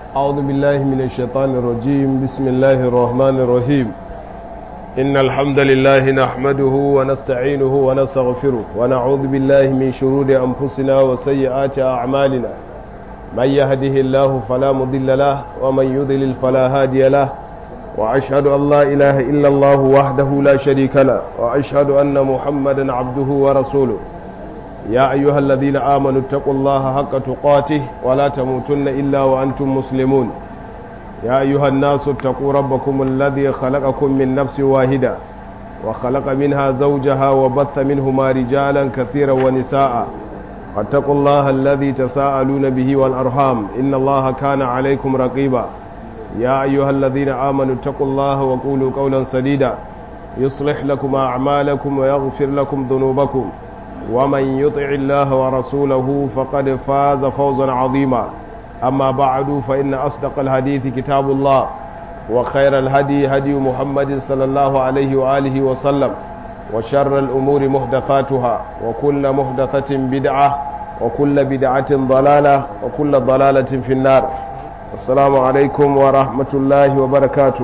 أعوذ بالله من الشيطان الرجيم بسم الله الرحمن الرحيم إن الحمد لله نحمده ونستعينه ونستغفره ونعوذ بالله من شرور أنفسنا وسيئات أعمالنا من يهده الله فلا مضل له ومن يضلل فلا هادي له وأشهد أن لا إله إلا الله وحده لا شريك له وأشهد أن محمدا عبده ورسوله يا أيها الذين آمنوا اتقوا الله حق تقاته ولا تموتن إلا وأنتم مسلمون يا أيها الناس اتقوا ربكم الذي خلقكم من نفس واحدة وخلق منها زوجها وبث منهما رجالا كثيرا ونساء واتقوا الله الذي تساءلون به والأرحام إن الله كان عليكم رقيبا يا أيها الذين آمنوا اتقوا الله وقولوا قولا سديدا يصلح لكم أعمالكم ويغفر لكم ذنوبكم ومن يطع الله ورسوله فقد فاز فوزا عظيما أما بعد فإن أصدق الحديث كتاب الله وخير الهدي هدي محمد صلى الله عليه وآله وسلم وشر الأمور محدثاتها وكل محدثة بدعة وكل بدعة ضلالة وكل ضلالة في النار السلام عليكم ورحمة الله وبركاته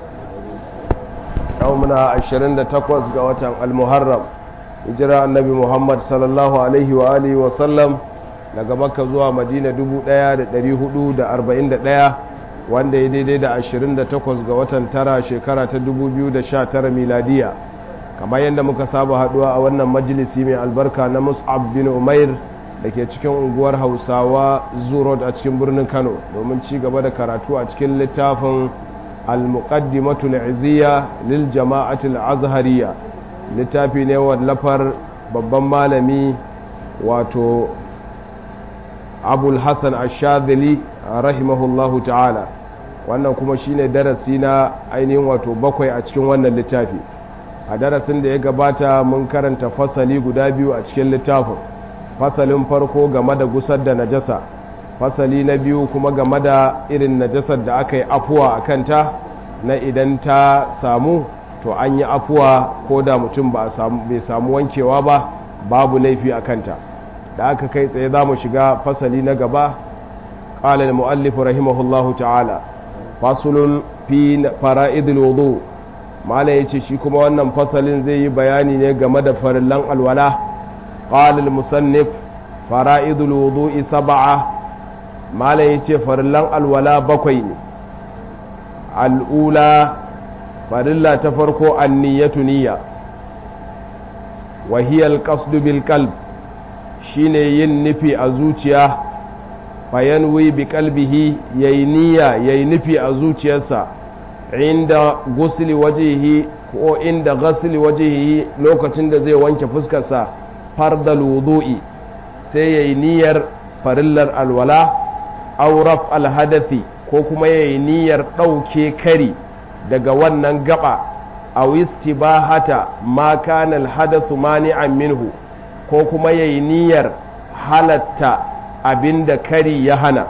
يومنا عشرين تقوز قوة المحرم hijira annabi muhammad sallallahu alaihi wa alihi wa sallam daga makka zuwa madina 1441 wanda ya daidai da 28 ga watan tara shekara ta 2019 miladiya kamar yadda muka saba haduwa a wannan majalisi mai albarka na mus'ab bin umair da ke cikin unguwar hausawa zurod a cikin birnin kano domin ci gaba da karatu a cikin littafin al-muqaddimatul izziya lil jama'atul azhariya littafi ne wallafar babban malami wato abul hassan ashadili rahimahullahu ta'ala wannan kuma shine darasi na ainihin wato bakwai a cikin wannan littafi a darasin da ya gabata mun karanta fasali guda biyu a cikin littafin fasalin farko game da gusar da najasa fasali na biyu kuma game da irin najasar da aka yi afuwa a kanta na idan ta samu to an yi afuwa ko da mutum bai samu wankewa ba babu laifi a kanta da aka kai tsaye za mu shiga fasali na gaba ƙalal mu'allifu rahimahullahu ta'ala fasulun fi fara'idul wudu mala ya ce shi kuma wannan fasalin zai yi bayani ne game da farillan alwala ƙalal musannif fara'idul wudu saba'a mala ya ce farillan alwala bakwai ne al'ula farilla ta farko anniyatu niyya wahiyar qasdu bil qalb shine yin nufi a zuciya fayanwi bi qalbihi yayi niyya yayi nufi a zuciyarsa inda gusli wajhihi ko inda ghasli wajhihi lokacin da zai wanke fuskarsa fardal wudu'i sai yayi niyyar farillar alwala aw raf al hadathi ko kuma yayi niyyar dauke kari daga wannan gaba a istibahata ma kana alhadathu mani'an minhu ko kuma yayi niyyar halatta abinda kari ya hana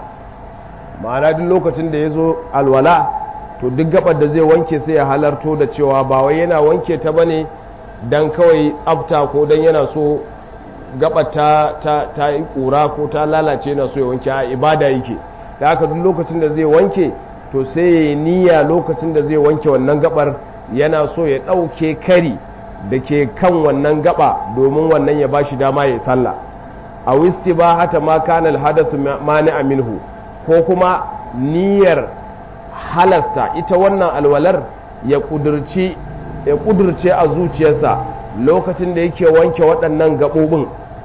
ma'ana duk lokacin da yazo alwala to duk gabar da zai wanke sai ya halarto da cewa ba wai yana wanke ta bane dan kawai tsafta ko dan yana so gabar ta ta ta yi kura ko ta lalace na so ya wanke a ibada yake da haka duk lokacin da zai wanke to sai ya yi niyya lokacin da zai wanke wannan gabar yana so ya ɗauke kari da ke kan wannan gaba domin wannan ya ba shi dama ya sallah a wisti ba hata ma kanal hadasu mani aminhu ko kuma niyyar halasta ita wannan alwalar ya kudurci ya kudurce a zuciyarsa lokacin da yake wanke waɗannan gaɓoɓin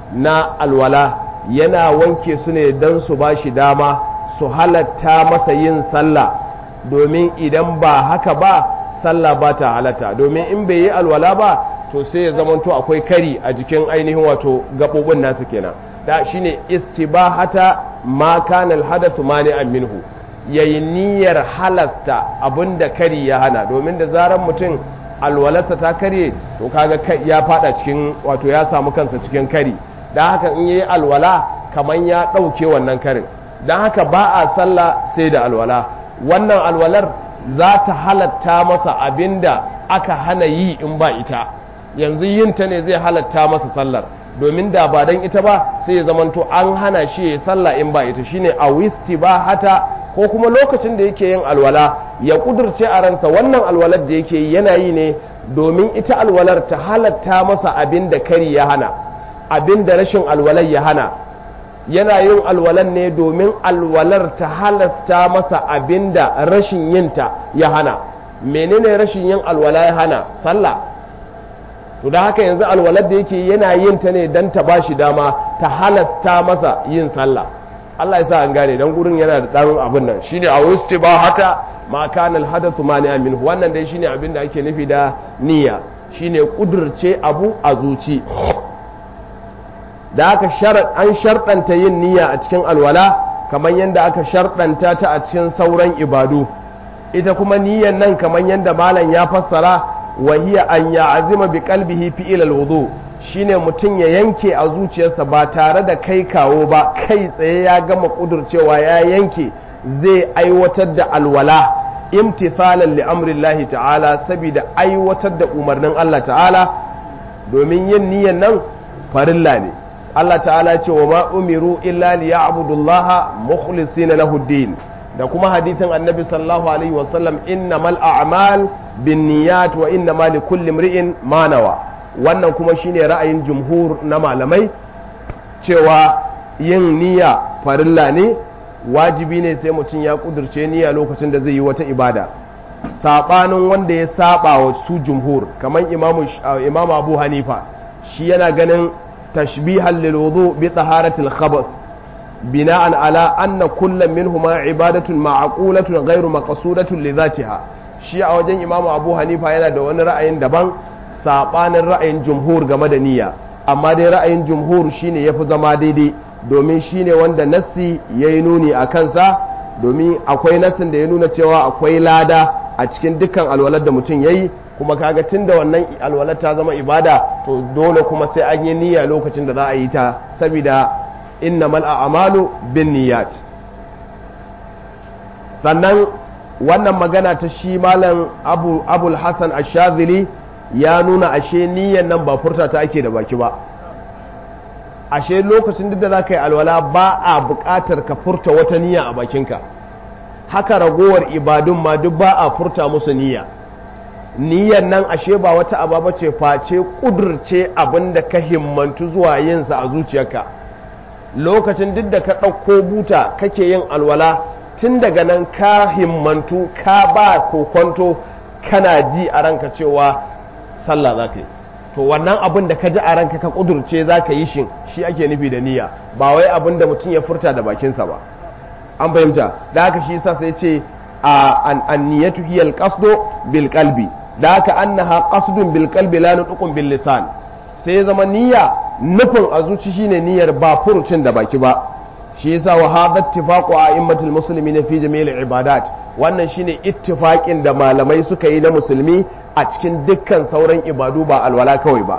na alwala yana wanke su ne don su ba shi dama su halatta masa yin sallah domin idan ba haka ba sallah ba ta halatta domin in bai yi alwala ba to sai ya zamanto akwai kari a jikin ainihin wato gaɓoɓin nasu kenan da shine istibahata ma kana alhadathu mani'an minhu yayi niyyar halasta abinda kari ya hana domin da zaran mutum alwalarsa ta karye to kaga ya fada cikin wato ya samu kansa cikin kari dan haka in yayi alwala kaman ya ɗauke wannan karin dan haka ba a sallah sai da alwala wannan alwalar za ta halatta masa abinda aka hana yi in ba ita yanzu yin ta ne zai halatta masa sallar domin da ba don ita ba sai ya zamanto an hana shi ya sallah in ba ita shine a wisti ba hata ko kuma lokacin da yake yin alwala ya kudurce a ransa wannan alwalar da yake yi yana yi ne domin ita alwalar ta halatta masa abin da kari ya hana abin da rashin alwalar ya hana yana yin alwalar ne domin alwalar ta halasta masa abin da rashin yinta ya hana menene rashin yin alwala ya hana sallah to da haka yanzu alwalar da yake yana yin ta ne don ta bashi dama ta halasta masa yin sallah Allah ya sa an gane dan gurin yana da dan abin nan shine a wusti ba hata ma kana alhadathu mani amin wannan dai shine abin da ake nufi da niyya shine kudurce abu a zuci da aka sharat an sharɗanta yin niyya a cikin alwala kamar yadda aka sharɗanta ta a cikin sauran ibadu ita kuma niyyan nan kamar yadda malam ya fassara wa hiya an ya'zima bi qalbihi fi ila alwudu shine mutum ya yanke a zuciyarsa ba tare da kai kawo ba kai tsaye ya gama kudurcewa ya yanke zai aiwatar da alwala imtithalan li amrillahi ta'ala saboda aiwatar da umarnin Allah ta'ala domin yin niyyan nan farilla ne Allah ta'ala ce wa ma umiru illa li ya'budullaha mukhlisina lahu din da kuma hadithin annabi sallallahu alaihi wasallam innamal a'mal binniyat wa innamal likulli imri'in ma nawa wannan kuma shine ra'ayin jumhur na malamai cewa yin niyya farilla ne wajibi ne sai mutum ya kudurce niyya lokacin da zai yi wata ibada sabanin wanda ya saba wa su jumhur kamar imamu imamu abu hanifa shi yana ganin tashbihan lil wudu bi taharatil khabas bina'an ala anna kullam minhuma ibadatun ma'qulatun ghairu maqsudatun li dhatiha shi a wajen imamu abu hanifa yana da wani ra'ayin daban sabanin ra'ayin jumhur game da niyya amma dai ra'ayin jumhur shine yafi zama daidai domin shine wanda nassi yayi nuni a kansa domin akwai nassin da ya nuna cewa akwai lada a cikin dukkan alwalar da mutum yayi kuma kaga tunda wannan alwalar ta zama ibada to dole kuma sai an yi niyya lokacin da za a yi ta saboda innamal a'malu bin niyyat sannan wannan magana ta shi malam abu abul hasan ash-shadhili ya nuna ashe niyyan nan ba furta ta ake da baki ba ashe lokacin duk da za ka yi alwala ba a buƙatar ka furta wata niyya a bakinka haka ragowar ibadun ma duk ba a furta musu niyya niyyan nan ashe ba wata aba ce face ƙudurce abin da ka himmantu zuwa yinsa a zuciyarka lokacin duk da ka ɗauko buta kake yin alwala tun daga nan ka himmantu ka ba kokonto kana ji a ranka cewa sallah za ka yi to wannan abin da ka ji a ranka ka kudurce za ka yi shi shi ake nufi da niyya ba wai abin da mutum ya furta da bakinsa ba an fahimta da haka shi yasa sai ce an niyyatu hiya al-qasdu bil qalbi da haka annaha qasdun bil qalbi la nutqun bil lisan sai zama niyya nufin a zuci shine niyyar ba furucin da baki ba shi yasa wa hadha ittifaqu a'immatul muslimin fi jami'il ibadat wannan shine ittifaqin da malamai suka yi na musulmi a cikin dukkan sauran ibadu ba alwala kawai ba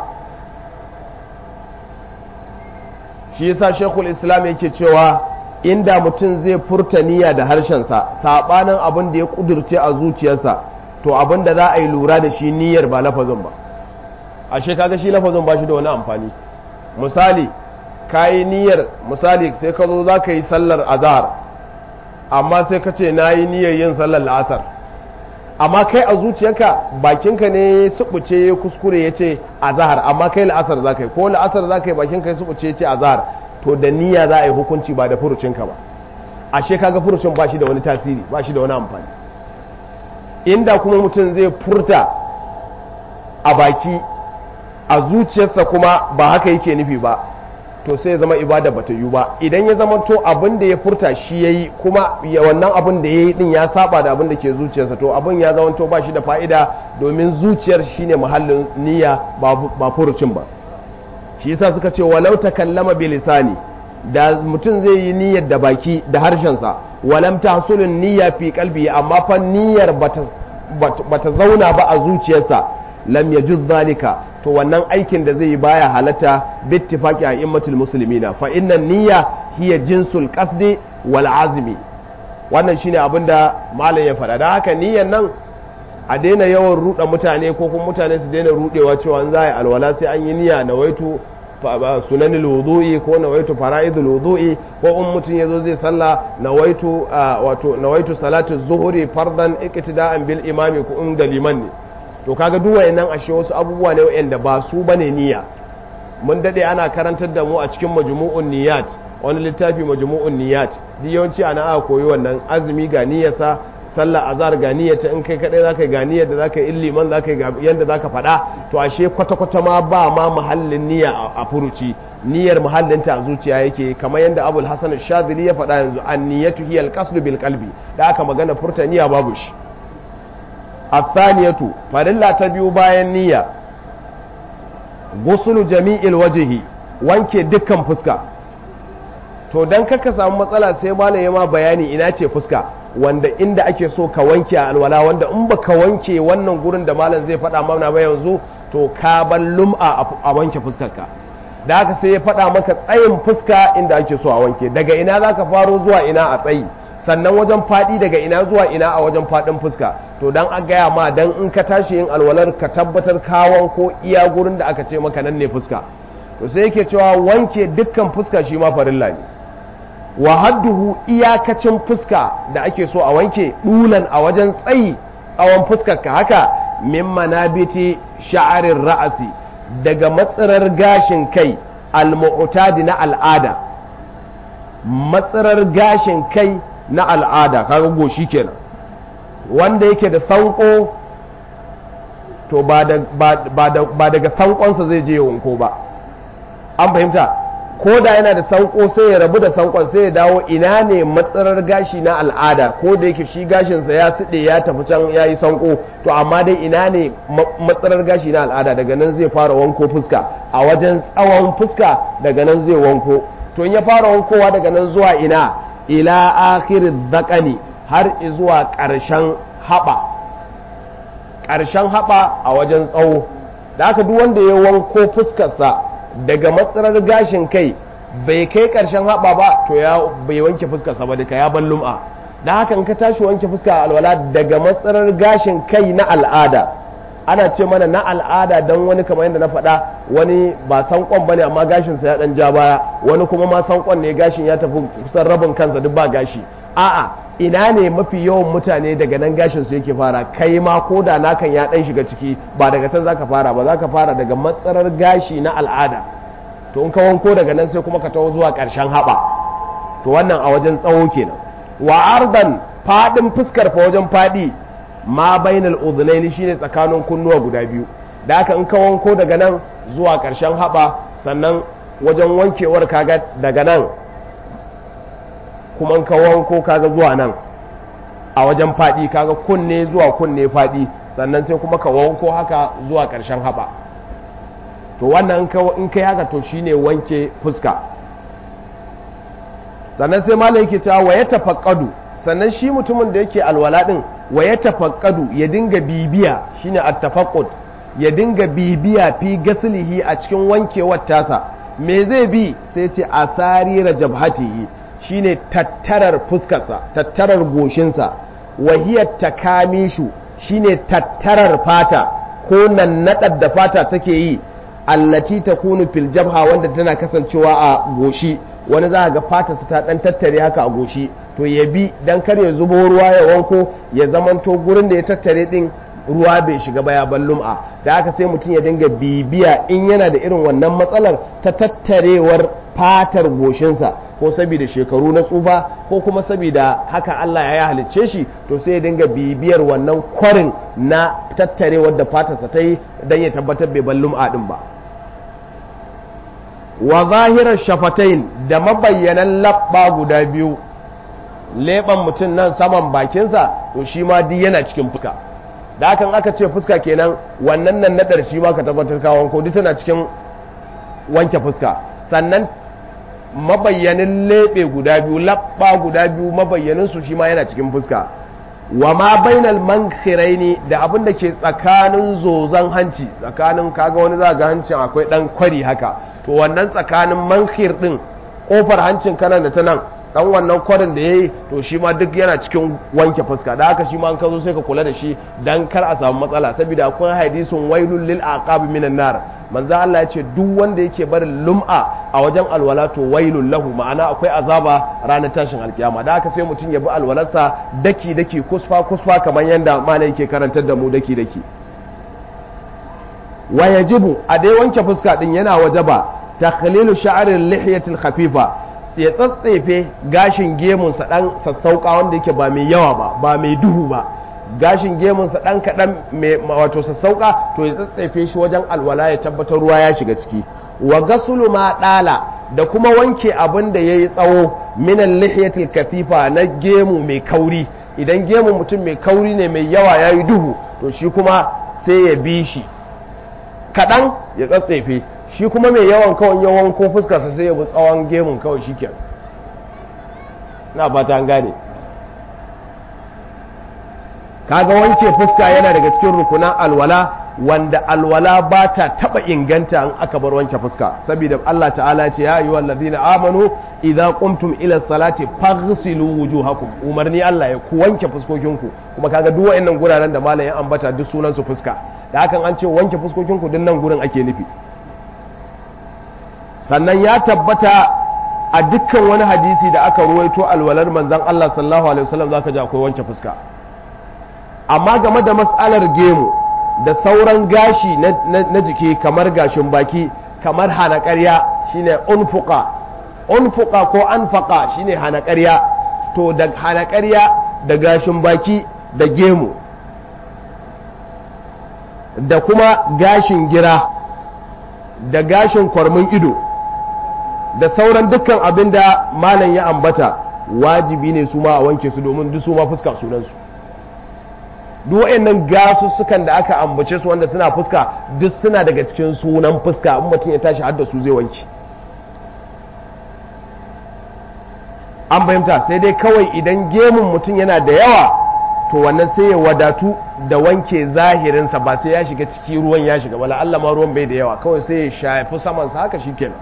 shi yasa shekul islam yake cewa inda mutum zai furta niyya da harshensa sabanin abin da ya kudurce a zuciyarsa to abin da za a yi lura da shi niyyar ba lafazin ba ashe kaga shi lafazin ba shi da wani amfani misali ka yi niyyar misali sai ka zo za ka yi sallar azhar amma sai ka ce na yi niyyar yin sallar la'asar amma kai a zuciyarka bakinka ne subuce kuskure ya ce azhar amma kai la'asar za ka yi ko la'asar za ka yi bakinka ya subuce ya ce azhar to da niyya za a yi hukunci ba da furucinka ba ashe kaga furucin ba shi da wani tasiri ba shi da wani amfani inda kuma mutum zai furta a baki a zuciyarsa kuma ba haka yake nufi ba to sai ya zama ibada bata yi ba idan ya zama to abin da ya furta shi yayi kuma wannan abin da yayi din ya saba da abin da ke zuciyarsa to abin ya zama to ba shi da fa'ida domin zuciyar shine muhallin niyya ba furucin ba shi yasa suka ce walau takallama bi lisani da mutum zai yi niyyar da baki da harshensa walam tahsulun niyya fi qalbi amma fa niyyar bata bata zauna ba a zuciyarsa lam yajuz zalika to wannan aikin da zai yi baya halatta bittifaqi a immatul muslimina fa innan niyya hiya jinsul qasdi wal azmi wannan shine abin da malam ya faɗa dan haka niyyan nan a daina yawan ruɗa mutane ko kuma mutane su daina ruɗewa cewa an za a yi alwala sai an yi niyya na waitu sunanil wudu'i ko nawaitu fara'idul wudu'i ko in mutum yazo zai sallah nawaitu wato nawaitu salatu zuhuri fardan iqtida'an bil imami ko in da liman ne to kaga duk wayannan ashe wasu abubuwa ne wayanda ba su bane niyya mun dade ana karantar da mu a cikin majmu'un niyyat wani littafi majmu'un niyyat duk yawanci ana aka koyi wannan azumi ga niyyarsa sallah azhar ga niyyata in kai kadai zaka ga niyyar da zaka yi liman zaka yi yanda zaka faɗa to ashe kwata kwata ma ba ma muhallin niyya a furuci niyyar muhallinta a zuciya yake kamar yanda Abul Hasan Shadili ya faɗa yanzu an niyyatu hiya al-qasdu bil qalbi da aka magana furta niyya babu shi athaniyatu farilla ta biyu bayan niyya gusulu jami'il wajhi wanke dukkan fuska to dan kaka samu matsala sai malam ya ma bayani ina ce fuska wanda inda ake so ka wanke a alwala wanda in ba ka wanke wannan gurin da malam zai faɗa mana ba yanzu to ka bar lum'a a wanke fuskarka da haka sai ya faɗa maka tsayin fuska inda ake so a wanke daga ina za ka faro zuwa ina a tsayi sannan wajen faɗi daga ina zuwa ina a wajen faɗin fuska to dan an gaya ma dan in ka tashi yin alwalar ka tabbatar kawon ko iya gurin da aka ce maka nan ne fuska to sai yake cewa wanke dukkan fuska shi ma farilla ne wa hadduhu iyakacin fuska da ake so a wanke dulan a wajen tsayi tsawon fuskar ka haka min manabiti sha'arin ra'asi daga matsirar gashin kai al-mu'tadi na al'ada matsirar gashin kai na al'ada kaga goshi kenan wanda yake da sanko to ba daga sankonsa zai je wanko ba an fahimta ko da yana da sanko sai ya rabu da sankon sai ya dawo ina ne matsarar gashi na al'ada ko da yake shi gashinsa ya siɗe ya tafi can ya yi sanko to amma dai ina ne matsarar gashi na al'ada daga nan zai fara wanko fuska a wajen tsawon fuska daga nan zai wanko to in ya fara wankowa daga nan zuwa ina ila akhirin zakani har zuwa ƙarshen haɓa ƙarshen haɓa a wajen tsawo da aka duk wanda ya wanko fuskarsa daga matsarar gashin kai bai kai ƙarshen haɓa ba to ya bai wanke fuskarsa ba duka ya ban lum'a da haka in ka tashi wanke fuska a alwala daga matsarar gashin kai na al'ada ana ce mana na al'ada don wani kamar yadda na faɗa wani ba sankon bane amma gashinsa ya ɗan ja baya wani kuma ma sankon ne gashin ya tafi kusan rabin kansa duk ba gashi a'a ina ne mafi yawan mutane daga nan gashin su yake fara kai ma ko da nakan ya ɗan shiga ciki ba daga can zaka fara ba zaka fara daga matsarar gashi na al'ada to in ka wanko daga nan sai kuma ka taho zuwa ƙarshen haɓa to wannan a wajen tsawo kenan wa ardan faɗin fuskar fa wajen faɗi ma bainal udhunaini shine tsakanin kunnuwa guda biyu da haka in ka wanko daga nan zuwa ƙarshen haɓa sannan wajen wankewar kaga daga nan kuma in ka wanko kaga zuwa nan a wajen faɗi kaga kunne zuwa kunne faɗi sannan sai kuma ka wanko haka zuwa ƙarshen haɓa to wannan in kai haka to shine wanke fuska sannan sai malam yake cewa wa ya tafaqqadu sannan shi mutumin da yake alwala din wa ya tafaqqadu ya dinga bibiya shine at-tafaqqud ya dinga bibiya fi gaslihi a cikin wankewar tasa me zai bi sai ce asarira jabhatihi shine tattarar fuskarsa tattarar goshinsa wahiyar takamishu shine tattarar fata ko nannaɗar da fata take yi allati takunu fil jabha wanda tana kasancewa a goshi wani za ga fatarsa ta dan tattare haka a goshi to ya bi dan kar ya zubo ruwa ya wanko ya zamanto gurin da ya tattare din ruwa bai shiga baya ban lum'a da haka sai mutum ya dinga bibiya in yana da irin wannan matsalar ta tattarewar fatar goshinsa ko saboda shekaru na tsufa ko kuma saboda haka Allah ya halicce shi to sai ya dinga bibiyar wannan kwarin na tattarewar da fatarsa ta yi don ya tabbatar bai ban lum'a din ba wa zahirar shafatain da mabayyanan labba guda biyu leɓen mutum nan saman bakinsa to shi ma duk yana cikin fuska da hakan aka ce fuska kenan wannan nan nadar shi ma ka tabbatar kawon ko duk tana cikin wanke fuska sannan mabayyanin leɓe guda biyu labba guda biyu mabayyanin su shi ma yana cikin fuska wa ma bainal mankhiraini da abin da ke tsakanin zozan hanci tsakanin kaga wani za ga hancin akwai dan kwari haka to wannan tsakanin mankhir din kofar hancin kanan da ta nan dan wannan kwarin da yayi to shi ma duk yana cikin wanke fuska da haka shi ma an ka zo sai ka kula da shi dan kar a samu matsala saboda akwai hadisin wailul lil aqab minan nar manzo Allah ya ce duk wanda yake barin lum'a a wajen alwala to wailul lahu ma'ana akwai azaba ranar tashin alkiyama da haka sai mutum ya bi alwalarsa daki daki kusfa kusfa kamar yanda malai yake karantar da mu daki daki wa yajibu a dai wanke fuska din yana wajaba takhlilu sha'ril lihiyatil khafifa ya tsatsefe gashin gemunsa dan sassauka wanda yake ba mai yawa ba ba mai duhu ba gashin gemunsa dan kadan mai wato sassauka to ya tsatsefe shi wajen alwala ya tabbatar ruwa ya shiga ciki wa gasulu ma dala da kuma wanke abin da yayi tsawo minan lihiyatil kafifa na gemu mai kauri idan gemun mutum mai kauri ne mai yawa yayi duhu to shi kuma sai ya bi shi kadan ya tsatsefe shi kuma mai yawan kawai yawan ko fuskarsa sai ya bi tsawon gemun kawai shi ke na fata an gane kaga wanke fuska yana daga cikin rukunan alwala wanda alwala ba ta taba inganta an aka bar wanke fuska saboda Allah ta'ala ce ya ayyuhal ladina amanu idza qumtum ila salati faghsilu wujuhakum umarni Allah ya ku wanke fuskokinku kuma kaga duk wayannan guraren da malamin ambata duk sunan su fuska da hakan an ce wanke fuskokinku duk nan gurin ake nufi sannan ya tabbata a dukkan wani hadisi da aka ruwaito alwalar manzan Allah sallallahu alaihi wasallam zaka ji akwai wanke fuska amma game da mas'alar gemu da sauran gashi na jiki kamar gashin baki kamar hana ƙarya shine unfuqa unfuqa ko anfaqa shine hana ƙarya to da hana ƙarya da gashin baki da gemu da kuma gashin gira da gashin kwarmin ido da sauran dukkan abin da malam ya ambata wajibi ne su ma a wanke su domin duk su ma fuska sunansu duk wayannan gasussukan da aka ambace su wanda suna fuska duk suna daga cikin sunan fuska in mutum ya tashi hadda su zai wanke an fahimta sai dai kawai idan gemun mutum yana da yawa to wannan sai ya wadatu da wanke zahirinsa ba sai ya shiga ciki ruwan ya shiga wala Allah ma ruwan bai da yawa kawai sai ya shafi samansa haka shikenan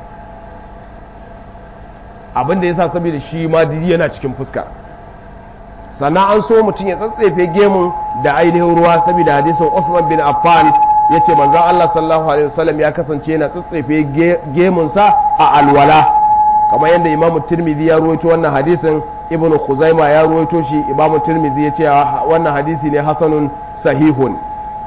abin da ya sa saboda shi ma yana cikin fuska sannan an so mutum ya tsatsefe gemun da ainihin ruwa saboda hadisin Usman bin Affan ya ce manzan Allah sallallahu alaihi wasallam ya kasance yana tsatsefe gemunsa a alwala kamar yadda imamu tirmidhi ya ruwaito wannan hadisin ibnu khuzaima ya ruwaito shi imamu tirmidhi ya ce wannan hadisi ne hasanun sahihun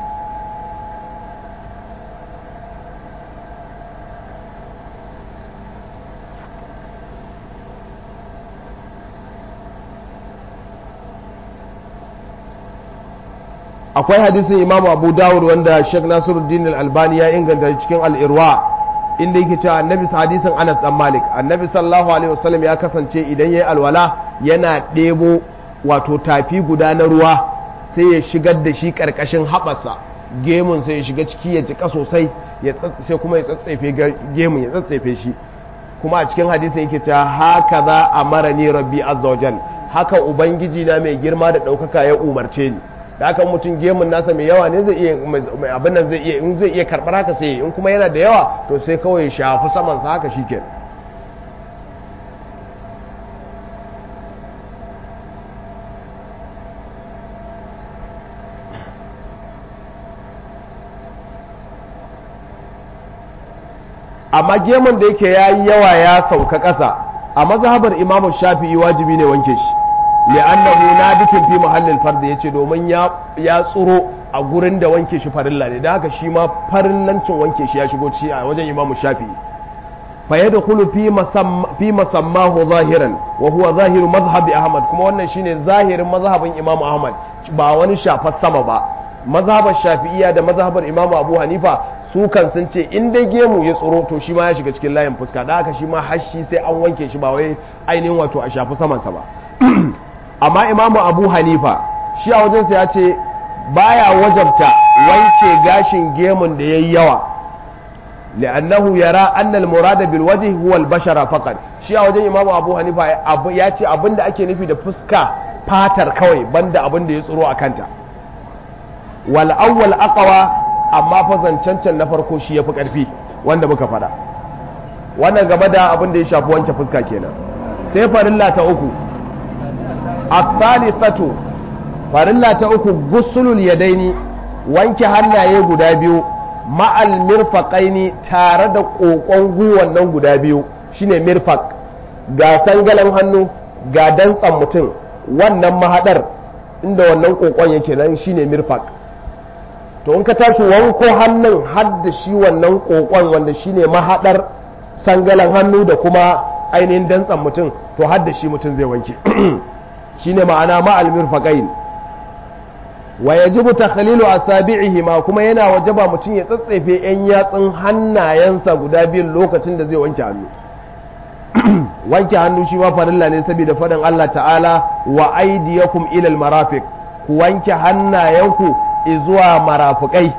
akwai hadisin imam abu dawud wanda sheikh nasiruddin al-albani ya inganta cikin al-irwa inda yake cewa annabi hadisin anas dan malik annabi sallallahu alaihi wasallam ya kasance idan yayi alwala yana ɗebo wato tafi guda na ruwa sai ya shigar da shi karkashin haɓarsa gemun sai ya shiga ciki ya jika sosai ya sai kuma ya tsatsefe gemun ya tsatsefe shi kuma a cikin hadisin yake cewa haka za a mara ni rabbi azza wajal haka ubangiji na mai girma da ɗaukaka ya umarce ni da haka mutum gemun nasa mai yawa ne zai iya abin nan zai iya in zai iya karɓar haka sai in kuma yana da yawa to sai kawai ya shafi saman sa haka shikenan amma gemun da yake yayi yawa ya sauka ƙasa a mazhabar imamu shafi'i wajibi ne wanke shi li'annahu nabitun fi mahallin fard yace domin ya ya tsuro a gurin da wanke shi farilla ne da haka shi ma farillancin wanke shi ya shigo ci a wajen imamu shafi'i fa yadkhulu fi masamma fi masammahu zahiran wa huwa zahiru madhhabi ahmad kuma wannan shine zahirin mazhabin imamu ahmad ba wani shafar sama ba mazhabar shafi'iyya da mazhabar imamu abu hanifa su kan sun ce in dai gemu ya tsoro to shi ma ya shiga cikin layin fuska da haka shi ma hashi sai an wanke shi ba wai ainihin wato a shafi samansa ba amma imamu abu hanifa shi a wajensa ya ce baya wajabta wanke gashin gemun da ya yi yawa li'annahu yara annal murada bil wajhi huwa al bashara faqat shi a wajen imamu abu hanifa ya ce abinda ake nufi da fuska fatar kawai banda abin da ya tsoro a kanta wal awwal aqwa amma fa zancancan na farko shi yafi karfi wanda muka fada wannan gaba da abin da ya shafi wanke fuska kenan sai farilla ta uku at-thalithatu farilla ta uku gusulul yadaini wanke hannaye guda biyu ma'al mirfaqaini tare da kokon gwiwan nan guda biyu shine mirfaq ga sangalan hannu ga dantsan mutum wannan mahadar inda wannan kokon yake nan shine mirfaq to in ka tashi wanko hannun har da shi wannan kokon wanda shine mahadar sangalan hannu da kuma ainihin dantsan mutum to har da shi mutum zai wanke shine ma'ana ma'al mirfaqain wa yajibu takhlilu asabi'ihi ma kuma yana wajaba mutum ya tsatsefe yan yatsun hannayensa guda biyu lokacin da zai wanke hannu wanke hannu shi ma farilla ne saboda faɗin Allah ta'ala wa aidiyakum ilal marafiq ku wanke hannayenku zuwa marafikai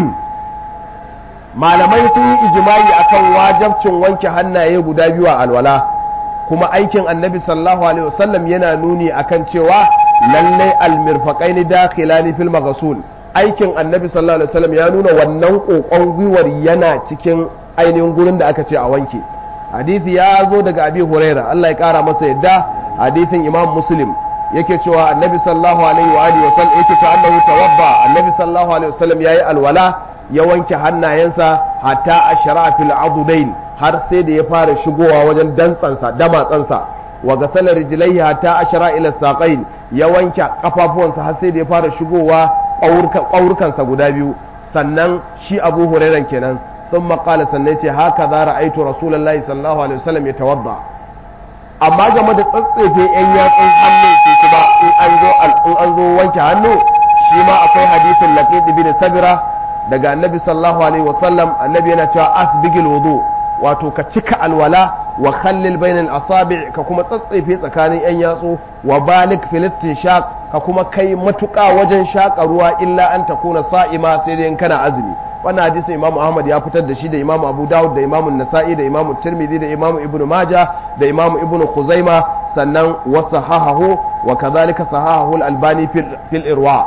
malamai sun yi ijimai akan wajabcin wanke hannaye guda biyu a alwala kuma aikin annabi sallallahu alaihi wasallam yana nuni akan cewa lallai almirfaqaini dakhilani fil maghsul aikin annabi sallallahu alaihi wasallam ya nuna wannan kokon gwiwar yana cikin ainihin gurin da aka ce a wanke hadisi ya zo daga abi huraira Allah ya kara masa yadda hadisin imam muslim yake cewa annabi sallallahu alaihi wa alihi wasallam yake cewa annahu tawabba annabi sallallahu alaihi wasallam yayi alwala ya wanke hannayensa hatta ashra fil adudain har sai da ya fara shigowa wajen dantsansa damatsansa wa gasala rijlaihi hatta ashra ila saqain ya wanke kafafuwansa har sai da ya fara shigowa ƙaurkansa guda biyu sannan shi abu hurairan kenan sun maƙala sannan ce haka za ra'aitu rasulallah sallallahu alaihi wasallam ya tawadda amma game da tsatsefe yan yatsun hannu su kuma in an zo in an zo wanke hannu shi ma akwai hadisin laqid bin sabira daga annabi sallallahu alaihi wasallam annabi yana cewa asbigil wudu wato ka cika alwala wa khallil bainal asabi ka kuma tsatsefe tsakanin yan yatsu wa balik filistin shaq ka kuma kai matuƙa wajen shaƙa ruwa illa an takuna sa'ima sai dai kana azumi wannan hadisi imamu ahmad ya fitar da shi da imamu abu dawud da imamu nasa'i da imamu tirmidhi da imamu ibnu maja da imamu ibnu khuzaima sannan wa sahahahu wa kadhalika sahahahu al-albani fil irwa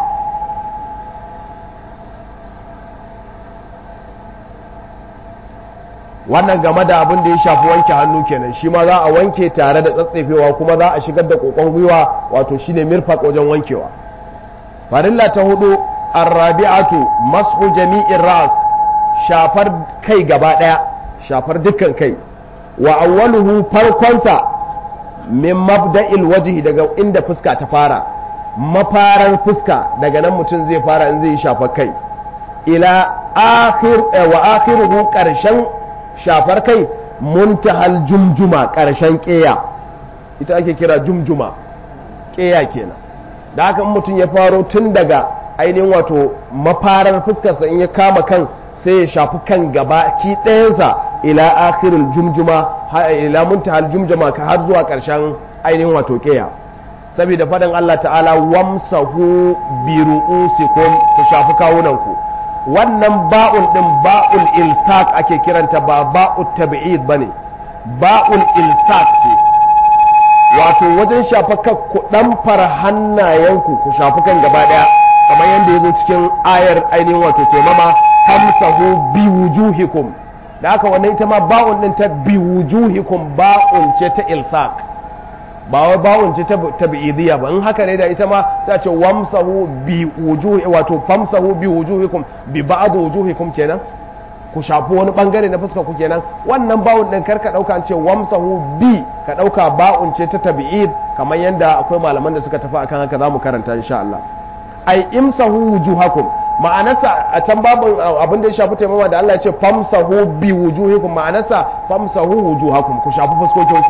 wannan game da abin da ya shafi wanke hannu kenan shi ma za a wanke tare da tsatsefewa kuma za a shigar da kokon gwiwa wato shine mirfaq wajen wankewa farilla ta hudu arrabi'atu mashu jami'in ras shafar kai gaba daya shafar dukkan kai wa awwaluhu farkonsa min mabda'il wajhi daga inda fuska ta fara mafarar fuska daga nan mutum zai fara in zai yi shafar kai ila akhir wa akhiruhu karshen shafar kai muntahal jumjuma ƙarshen ƙeya ita ake kira jumjuma ƙeya kenan da haka mutum ya faro tun daga ainihin wato mafarar fuskarsa in ya kama kan sai ya shafi kan gaba ki ɗayansa ila akhirul jumjuma ila muntahal jumjuma ka har zuwa ƙarshen ainihin wato ƙeya saboda faɗin Allah ta'ala wamsahu bi ru'usikum ku shafi kawunanku wannan ba'ul din ba'ul ilsaq ake kiranta ba ba'ul tab'id bane ba'ul ilsaq ce wato wajen shafaka ku dan fara hannayenku ku shafi kan gaba daya kamar yadda yazo cikin ayar ainihin wato taimama hamsahu bi wujuhikum da haka wannan ita ma ba'un din ta bi wujuhikum ba'un ce ta ilsaq ba wai bawon ce tabi'idiyya ba in haka ne da ita ma sai a ce wamsahu bi wujuhi wato famsahu bi wujuhikum bi ba'd wujuhikum kenan ku shafi wani bangare na fuska ku kenan wannan bawon din karka dauka an ce wamsahu bi ka dauka ba'un ce ta tabi'id kamar yanda akwai malaman da suka tafi akan haka zamu karanta insha Allah ai imsahu wujuhakum ma'anarsa a can babu abin da ya shafi taimama da Allah ya ce famsahu bi wujuhikum ma'anarsa famsahu wujuhakum ku shafi fuskokinku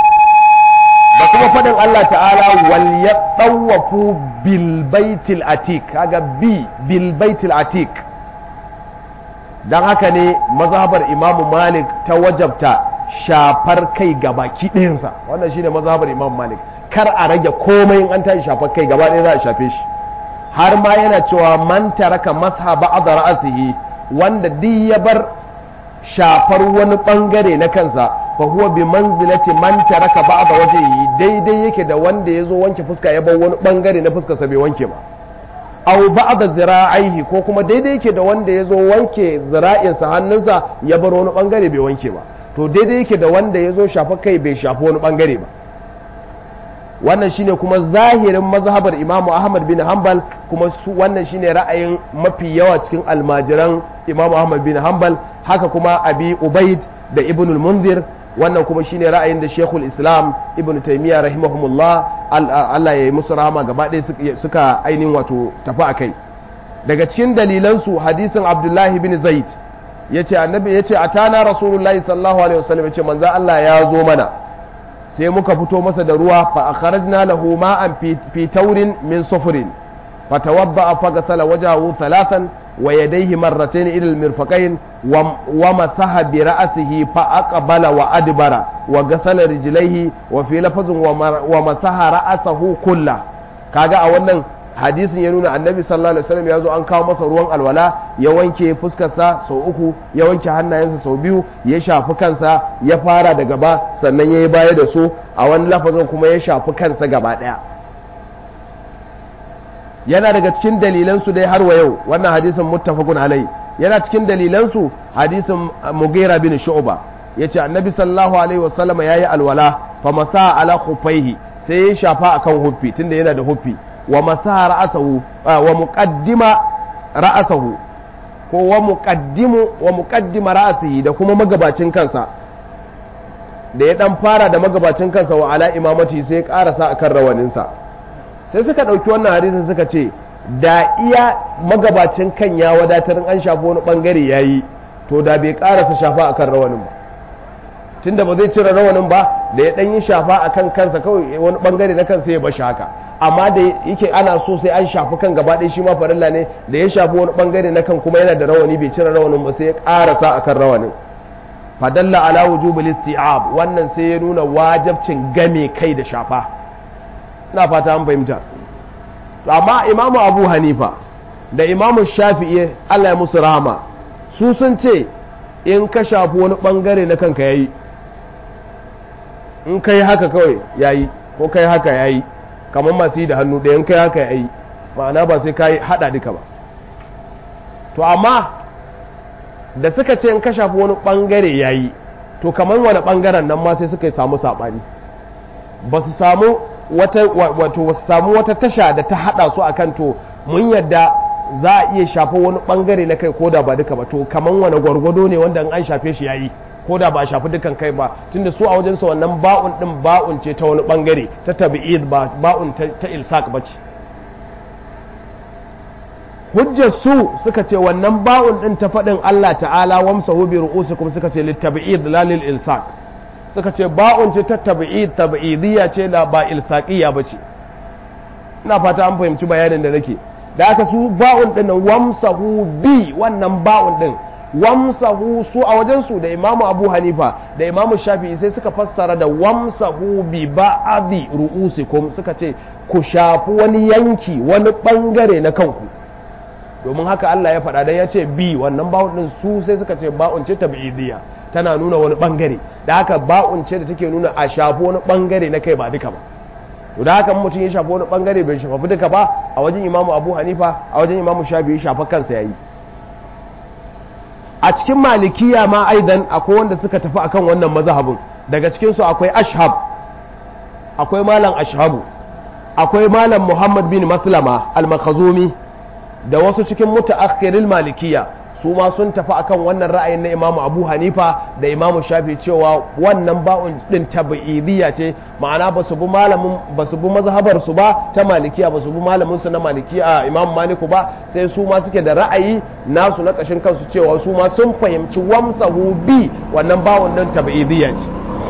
da kuma faɗin Allah ta'ala wal ya ɗawafu bilbaitil atik kaga bi bilbaitil atik don haka ne mazhabar imamu malik ta wajabta shafar kai gaba ɗayansa wannan shine mazhabar imamu malik kar a rage komai in an tashi shafar kai gaba ɗaya za a shafe shi har ma yana cewa man taraka masha ba'd ra'sihi wanda duk ya bar shafar wani bangare na kansa fa huwa bi manzilati man taraka ba'da wajhihi daidai yake da wanda yazo wanke fuska ya bar wani bangare na fuskar sa bai wanke ba aw ba'da zira'aihi ko kuma daidai yake da wanda yazo wanke zira'in sa hannunsa ya bar wani bangare bai wanke ba to daidai yake da wanda yazo shafa kai bai shafa wani bangare ba wannan shine kuma zahirin mazhabar imamu ahmad bin hanbal kuma su wannan shine ra'ayin mafi yawa cikin almajiran imamu ahmad bin hanbal haka kuma abi ubaid da ibnul munzir wannan kuma shine ra'ayin da shekul islam ibn taimiyya rahimahumullah allah ya yi musu rahama gaba ɗaya suka ainihin wato tafi a kai daga cikin dalilansu hadisin abdullahi bin zaid ya ce annabi ya ce a tana rasulullahi sallallahu alaihi wasallam ya ce manzan allah ya zo mana sai muka fito masa da ruwa fa akhrajna lahu ma'an fi taurin min sufurin fa tawadda fa gasala wajhahu thalathan wa yadayhi marratayn ila al-mirfaqayn wa masaha bi ra'sihi fa aqbala wa adbara wa gasala rijlaihi wa fi lafazin wa masaha ra'sahu kullah kaga a wannan hadisin ya nuna annabi sallallahu alaihi wasallam ya zo an kawo masa ruwan alwala ya wanke fuskarsa sau uku ya wanke hannayensa sau biyu ya shafi kansa ya fara da gaba sannan ya yi baya da su a wani lafazin kuma ya shafi kansa gaba daya yana daga cikin dalilansu dai har wa yau wannan hadisin muttafaqun alai yana cikin dalilansu hadisin mugira bin shu'ba yace annabi sallallahu alaihi wasallam yayi alwala fa masa ala khufaihi sai ya shafa akan huffi tunda yana da huffi wa masaha ra'asahu wa muqaddima ra'asahu ko wa muqaddimu wa muqaddima ra'asihi da kuma magabacin kansa da ya dan fara da magabacin kansa wa ala imamati sai ya karasa akan rawaninsa sai suka dauki wannan hadisin suka ce da iya magabacin kan ya wadatar an shafa wani bangare yayi to da bai karasa shafa akan rawanin ba tunda ba zai cire rawanin ba da ya dan yi shafa akan kansa kawai wani bangare na kansa ya bashi haka amma da yake ana so sai an shafi kan gaba ɗaya shi ma farilla ne da ya shafi wani bangare na kan kuma yana da rawani bai cire rawanin ba sai ya karasa akan rawanin fadalla ala wujubil isti'ab wannan sai ya nuna wajibcin game kai da shafa ina fata an fahimta amma imamu abu hanifa da imamu shafi'i Allah ya musu rahama su sun ce in ka shafi wani bangare na kanka yayi in kai haka kawai yayi ko kai haka yayi kamar masu yi da hannu ɗayan kai haka yayi ma'ana ba sai ka haɗa duka ba to amma da suka ce in ka shafi wani ɓangare yayi to kamar wani ɓangaren nan ma sai suka samu saɓani ba su samu wata wato wasu samu wata tasha da ta haɗa su akan to mun yadda za a iya shafa wani ɓangare na kai ko da ba duka ba to kamar wani gwargwado ne wanda an shafe shi yayi ko da ba a shafi dukan kai ba tunda su a wajensa wannan ba'un din ba'un ce ta wani bangare ta tabi'id ba ba'un ta ilsaq ba ce hujjar su suka ce wannan ba'un din ta faɗin Allah ta'ala wamsahu bi ru'usikum suka ce littabi'id la lil ilsaq suka ce ba'un ce ta tabi'id tabi'idiyya ce la ba ilsaqiyya ba ce ina fata an fahimci bayanin da nake da aka su ba'un din wamsahu bi wannan ba'un din wamsahu su a wajensu da imamu abu hanifa da imamu shafi'i sai suka fassara da wamsahu bi ba'adi ru'usikum suka ce ku shafi wani yanki wani bangare na kanku domin haka Allah ya faɗa dan ya ce bi wannan ba'un din su sai suka ce ba'un ce tabi'idiyya tana nuna wani bangare da haka ba'un ce da take nuna a shafi wani bangare na kai ba duka ba to da haka mutum ya shafi wani bangare bai shafi duka ba a wajen imamu abu hanifa a wajen imamu shafi'i shafa kansa yayi a cikin malikiya ma aidan akwai wanda suka tafi akan wannan mazhabin daga cikinsu akwai ashhab akwai malam ashhabu akwai malam muhammad bin maslama al-makhazumi da wasu cikin mutaakhiril malikiya su ma sun tafi akan wannan ra'ayin na imamu abu hanifa da imamu shafi cewa wannan ba'un din tabi'idiyya ce ma'ana ba su bi malamin ba su bi mazhabar su ba ta malikiya ba su bi malamin su na malikiya imamu maliku ba sai su ma suke da ra'ayi nasu na kashin kansu cewa su ma sun fahimci wamsahu bi wannan ba'un din tabi'idiyya ce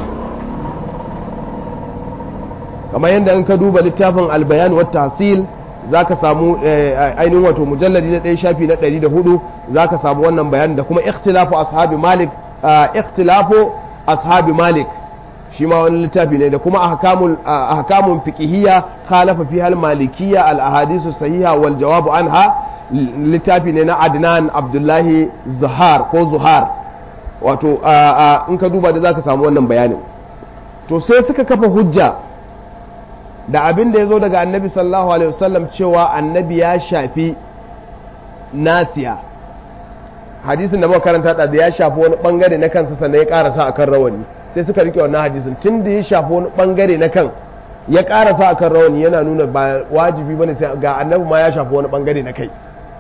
kamar yadda in ka duba littafin albayan wa tahsil za ka samu ainihin wato mujalladi na ɗaya shafi na ɗari da hudu za ka samu wannan bayan da kuma ikhtilafu ashabi malik ikhtilafu ashabi malik shi ma wani littafi ne da kuma ahkamun fiqhiyya khalafa fi hal malikiyya al ahadisu sahiha wal jawabu anha littafi ne na adnan abdullahi zuhar ko zuhar wato in ka duba da za ka samu wannan bayanin to sai suka kafa hujja da abin da ya zo daga annabi sallallahu alaihi wasallam cewa annabi ya shafi nasiya hadisin da muka karanta da ya shafi wani bangare na kansa sannan ya karasa akan rawani sai suka rike wannan hadisin tun da ya shafi wani bangare na kan ya karasa akan rawani yana nuna ba wajibi bane sai ga annabi ma ya shafi wani bangare na kai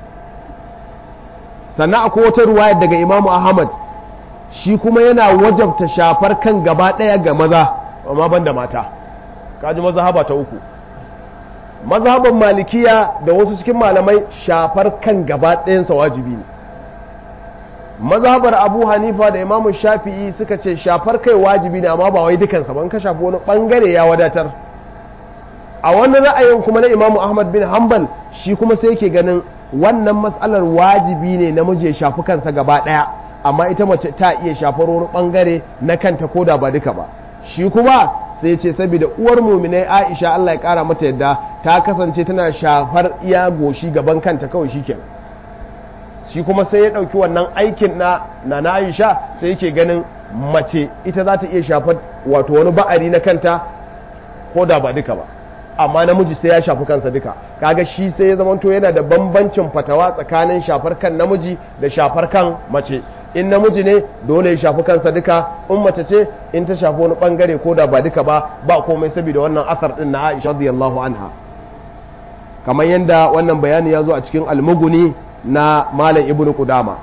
sannan akwai wata ruwaya daga imamu ahmad shi kuma yana wajabta shafar kan gaba ɗaya ga maza amma ban da mata kaji mazhaba ta uku mazhaban malikiya da wasu cikin malamai shafar kan gaba ɗayansa wajibi ne mazhabar abu hanifa da imamu shafi'i suka ce shafar kai wajibi ne amma ba wai dukansa ban ka shafi wani bangare ya wadatar a wani ra'ayin kuma na imamu ahmad bin hanbal shi kuma sai yake ganin wannan matsalar wajibi ne namiji ya shafi kansa gaba ɗaya amma ita mace ta iya shafar wani bangare na kanta ko da ba duka ba shi kuma sai ce saboda uwar muminai aisha allah ya kara mata yadda ta kasance tana shafar iya goshi gaban kanta kawai shikenan shi kuma sai ya ɗauki wannan aikin na na aisha sai yake ganin mace ita za ta iya shafar wato wani ba'ari na kanta ko da ba duka ba amma namiji sai ya shafi kansa duka kaga shi sai ya zamanto yana da bambancin fatawa tsakanin shafar kan namiji da shafar kan mace in namiji ne dole ya shafi kansa duka in mace ce in ta shafi wani bangare ko da ba duka ba ba komai saboda wannan asar din na Aisha radiyallahu anha kamar yadda wannan bayani ya zo a cikin almuguni na malam ibnu qudama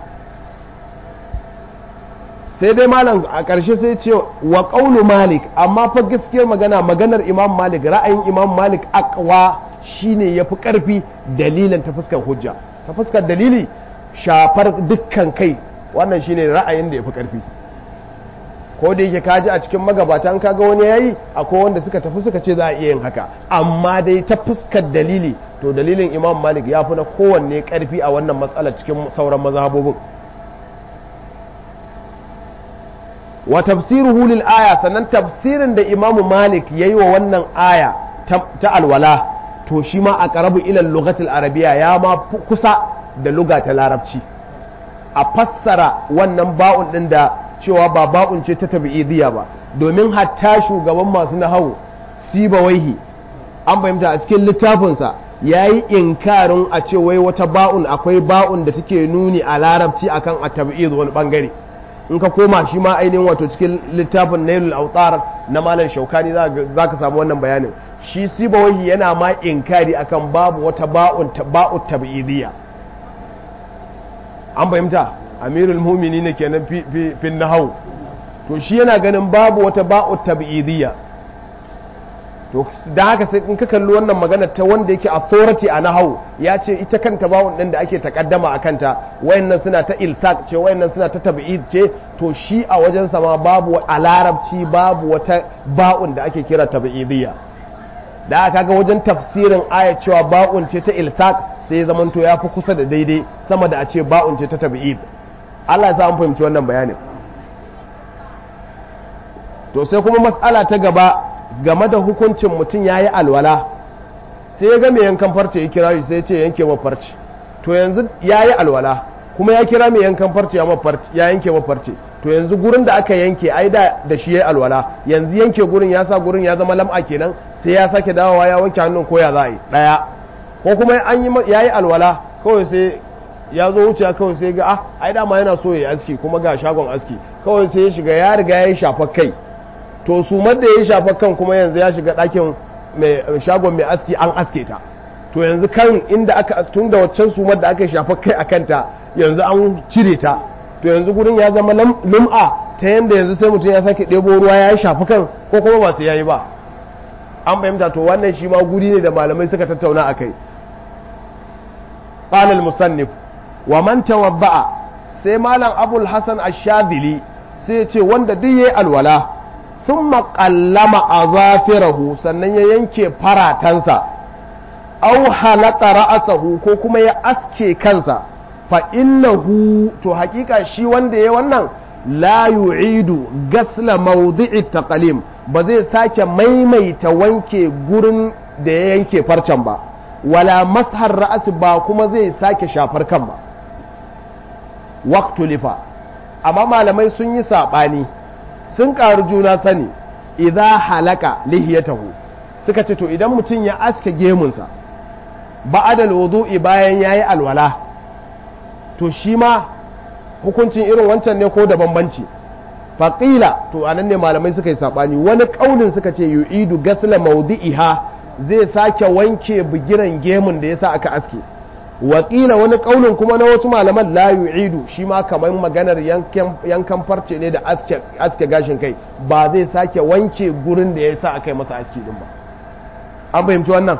sai dai malam a ƙarshe sai ce wa ƙaunu malik amma fa gaskiyar magana maganar imam malik ra'ayin imam malik akwa shine ya fi ƙarfi dalilin ta fuskar hujja ta fuskar dalili shafar dukkan kai wannan shine ra'ayin da ya fi ƙarfi ko da yake kaji a cikin magabata an kaga wani yayi akwai wanda suka tafi suka ce za a iya yin haka amma dai ta fuskar dalili to dalilin imam malik ya fi na kowanne ƙarfi a wannan matsalar cikin sauran mazhabobin wa tafsiruhu lil aya sannan tafsirin da imamu malik yayi wa wannan aya ta alwala to shi ma a qarabu ila lughatil arabiya ya ma kusa da luga ta larabci a fassara wannan ba'un din da cewa ba ba'un ce ta tabi'idiyya ba domin hatta shugaban masu nahawu sibawaihi an fahimta a cikin littafinsa ya yi inkarin a ce wai wata ba'un akwai ba'un da take nuni a larabci akan a tabi'id wani bangare in ka koma shi ma ainihin wato cikin littafin nailul autar na malam shaukani za ka samu wannan bayanin shi sibawahi yana ma inkari akan babu wata ba'un ba'u tab'idiyya an fahimta amirul mumini ne kenan fi nahau to shi yana ganin babu wata ba'u tab'idiyya to da haka sai in ka kalli wannan magana ta wanda yake authority a nahau ya ce ita kanta bawun din da ake takaddama a kanta wayannan suna ta ilsaq ce wayannan suna ta tab'id ce to shi a wajen sama babu a larabci babu wata ba'un da ake kira tab'idiyya da aka ga wajen tafsirin ayat cewa ba'un ce ta ilsaq sai ya zamanto ya fi kusa da daidai sama da a ce ba'un ce ta tab'id Allah ya sa an fahimci wannan bayanin to sai kuma mas'ala ta gaba game da hukuncin mutum ya yi alwala sai ya ga mai yankan farce ya kira shi sai ya ce yanke wa farce to yanzu ya yi alwala kuma ya kira mai yankan farce ya yanke wa farce to yanzu gurin da aka yanke ai da da shi ya yi alwala yanzu yanke gurin ya sa gurin ya zama lam'a kenan sai ya sake dawowa ya wanke hannun ko ya za a yi daya ko kuma an yi ya yi alwala kawai sai ya zo wuce kawai sai ga ah ai dama yana so ya yi aski kuma ga shagon aski kawai sai ya shiga ya riga ya yi shafa kai to su da ya shafa kan kuma yanzu ya shiga ɗakin shagon mai aski an aske ta to yanzu kan inda aka tun da waccan sumar da aka shafa kai a kanta yanzu an cire ta to yanzu gurin ya zama lum'a ta yanda yanzu sai mutum ya sake ɗebo ruwa ya shafi kan ko kuma ba su yayi ba an fahimta to wannan shi ma guri ne da malamai suka tattauna a kai qala musannif wa man tawadda'a sai malam abul hasan ash-shadili sai ya ce wanda duk yayi alwala sun maƙallama a zafirahu sannan ya yanke faratansa au halata ra'asahu ko kuma ya aske kansa fa innahu to hakika shi wanda ya wannan la yu'idu gasla mawdi'i taqalim ba zai sake maimaita wanke gurin da ya yanke farcen ba wala mashar ra'as ba kuma zai sake shafar kan ba waqtu lifa amma malamai sun yi saɓani sun ƙaru juna sani idan halaka lihiyatahu suka ce to idan mutum ya aske gemunsa ba'adal wudu'i bayan yayi alwala to shi ma hukuncin irin wancan ne ko da bambanci faƙila to anan ne malamai suka yi saɓani wani ƙaunin suka ce yu'idu gasla maudi'iha zai sake wanke bugiran gemun da yasa aka aske wakila wani ƙaunin kuma na wasu malaman la yu'idu shi ma kamar maganar yankan farce ne da aske gashin kai ba zai sake wanke gurin da yasa aka yi masa aski din ba an fahimci wannan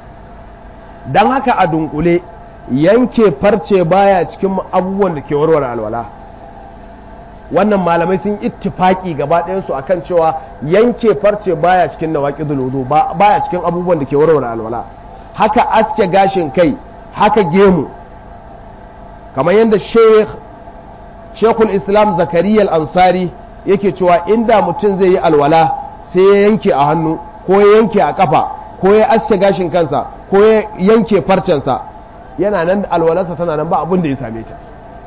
don haka a dunkule yanke farce baya cikin abubuwan da ke warware alwala wannan malamai sun ittifaki gaba ɗayansu a kan cewa yanke farce baya cikin nawaƙi wudu baya cikin abubuwan da ke warware alwala haka aske gashin kai haka gemu kamar yadda shekul islam zakariya ansari yake cewa inda mutum zai yi alwala sai ya yanke a hannu ko ya yanke a kafa ko ya aske gashin kansa ko ya yanke farcensa yana nan alwalarsa tana nan ba abin da ya same ta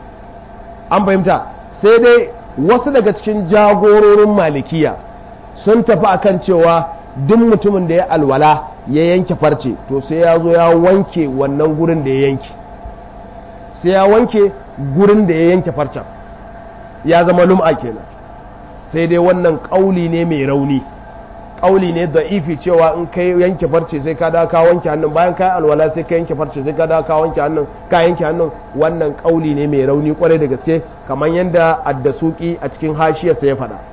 an fahimta sai dai wasu daga cikin jagororin malikiya sun tafi akan cewa duk mutumin da ya alwala ya yanke farce to sai ya zo ya wanke wannan gurin da ya yanke sai ya wanke gurin da ya yanke farcen ya zama lum'a kenan sai dai wannan ƙauli ne mai rauni ƙauli ne da ifi cewa in kai yanke farce sai ka dawo ka wanke hannun bayan ka alwala sai ka yanke farce sai ka dawo ka wanke hannun ka yanke hannun wannan ƙauli ne mai rauni kwarai da gaske kamar yadda addasuki a cikin hashiyarsa ya faɗa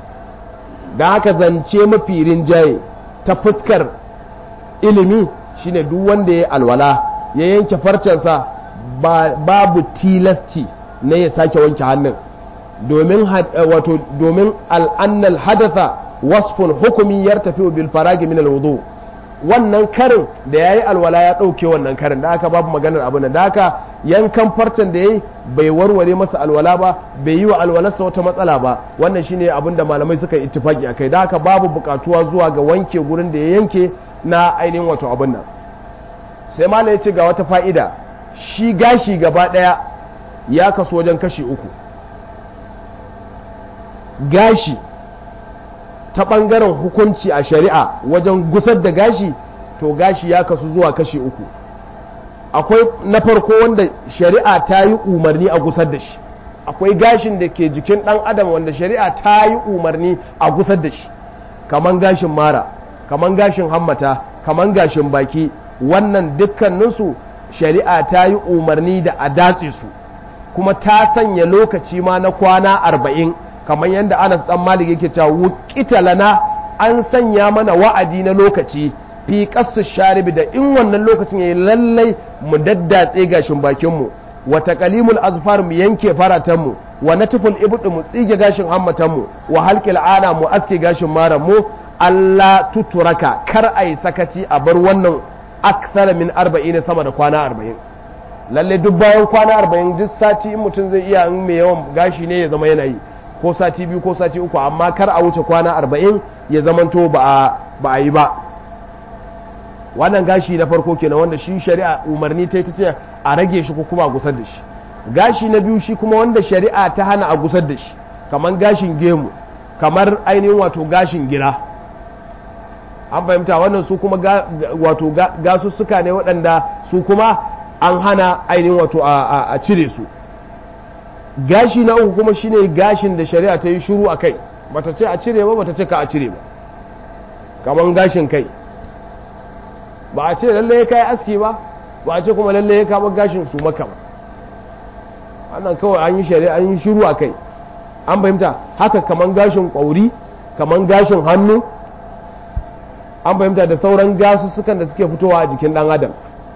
don haka zance mafi rinjaye ta fuskar ilimi shine duk wanda ya alwala ya yanke farcensa babu tilasci na ya sake wanke hannun domin wato domin al'annal hadatha wasfun hukumi ya tafi bil faragi min alwudu wannan karin da yayi alwala ya dauke wannan karin da aka babu maganar abin da aka yankan farcen da yayi bai warware masa alwala ba bai yi wa alwalarsa wata matsala ba wannan shine abin da malamai suka yi ittifaki akai da aka babu bukatuwa zuwa ga wanke gurin da ya yanke na ainihin wato abin nan sai malam ya ce ga wata fa'ida shi gashi gaba daya ya kaso wajen kashi uku gashi ta ɓangaren hukunci a shari'a wajen gusar da gashi to gashi ya kasu zuwa kashi uku akwai na farko wanda shari'a ta yi umarni a gusar da shi akwai gashin da ke jikin ɗan adam wanda shari'a ta yi umarni a gusar da shi kaman gashin mara kaman gashin hammata kaman gashin baki wannan dukkaninsu shari'a ta yi umarni da a datse su kuma ta sanya lokaci ma na kwana arba'in kamar yadda anas dan malik yake cewa wukita lana an sanya mana wa'adi na lokaci fi kasu sharibi da in wannan lokacin yayi lallai mu daddatse gashin bakin mu wa taqalimul azfar mu yanke faratan mu wa natful ibdu mu tsige gashin hammatan mu wa halqil ana mu aske gashin maran mu Allah tuturaka kar ai sakaci a bar wannan aksara min 40 sama da kwana 40 lalle duk bayan kwana 40 duk sati in mutum zai iya in mai yawan gashi ne ya zama yana yi ko sati biyu ko sati uku amma kar a wuce kwana arba'in ya zamanto ba a yi ba wannan gashi na farko kenan wanda shi shari'a umarni ta ta ce a rage shi ko kuma a gusar da shi gashi na biyu shi kuma wanda shari'a ta hana a gusar da shi kamar gashin gemu kamar ainihin wato gashin gira an fahimta wannan su kuma wato gasussuka ne waɗanda su kuma an hana ainihin wato a cire su gashi na uku kuma shine gashin da shari'a ta yi shuru a kai bata ce a cire ba bata ce ka a cire ba kamar gashin kai ba a ce lalle ya kai aski ba ba a ce kuma lalle ya kama gashin su maka ba wannan kawai an yi shari'a an yi shuru a kai an fahimta haka kamar gashin kwauri kamar gashin hannu an fahimta da sauran gasussukan da suke fitowa a jikin dan adam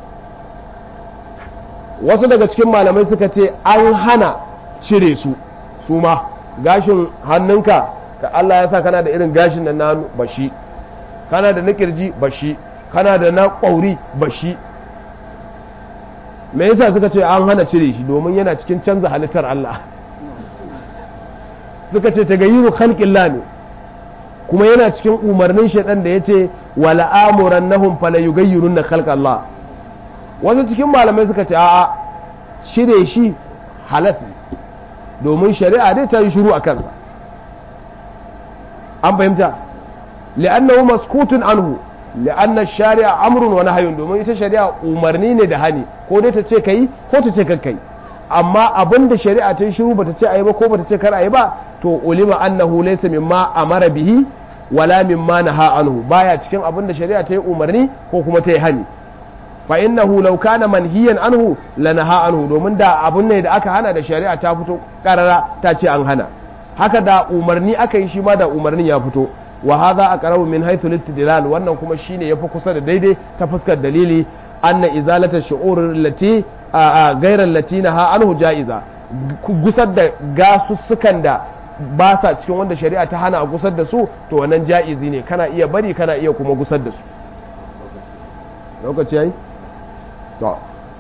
wasu daga cikin malamai suka ce an hana cire su su ma gashin hannunka ka Allah ya sa kana da irin gashin nan na bashi kana da na kirji bashi kana da na ƙwauri bashi me yasa suka ce an hana cire shi domin yana cikin canza halittar Allah suka ce ta gayiru khalqillah ne kuma yana cikin umarnin shaidan da yace wala amuran nahum fala yughayyirun khalqallah wasu cikin malamai suka ce a'a cire shi halas ne domin shari'a dai ta yi shiru a kansa an fahimta li'annahu maskutun anhu li'anna shari'a amrun wa nahyun domin ita shari'a umarni ne da hani ko dai ta ce kai ko ta ce kai amma abin da shari'a ta yi shiru bata ce ayi ba ko bata ce kar ayi ba to ulima annahu laysa mimma amara bihi wala mimma naha anhu baya cikin abin da shari'a ta yi umarni ko kuma ta yi hani fa innahu law kana manhiyan anhu lanaha anhu domin da abun ne da aka hana da shari'a ta fito karara ta ce an hana haka da umarni aka yi shi ma da umarnin ya fito wa hadha aqrabu min haythu al wannan kuma shine yafi kusa da daidai ta fuskar dalili anna izalata shu'ur allati ghayra allati naha anhu ja'iza gusar da gasussukan da ba sa cikin wanda shari'a ta hana a gusar da su to wannan ja'izi ne kana iya bari kana iya kuma gusar da su lokaci yayi to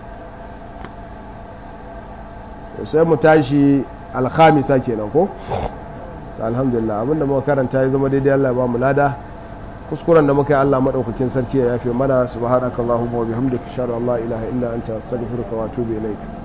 sai mu tashi alhamisa kenan ko alhamdulillah abinda muka karanta ya zama daidai Allah ya ba mu lada kuskuren da muka yi Allah madaukakin sarki ya yafe mana subhanakallahumma wa bihamdika ashhadu an la ilaha illa anta astaghfiruka wa atubu ilaik